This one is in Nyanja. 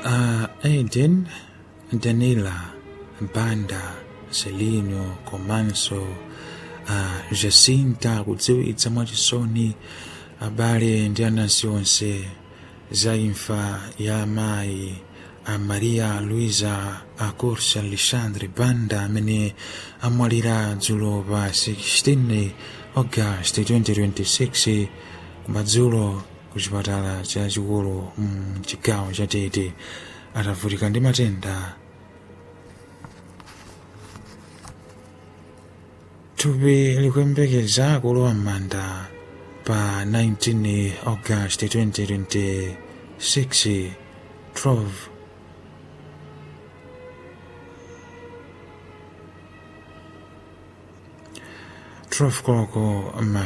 uh, Aiden, Danila, Banda, Celino, Komanso, uh, Jacinta kudziwitsa mwachisoni abale ndi anansi onse za imfa ya amayi a maria luisa acorsa alexandre banda amene amwalira dzulo pa 16 august 2026 kumadzulo ku chipatala chachikulu mchigawo cha tete atavutika ndi matenda thupi likuyembekeza kulowa m'manda pa 19 august 2026 12 12 koloko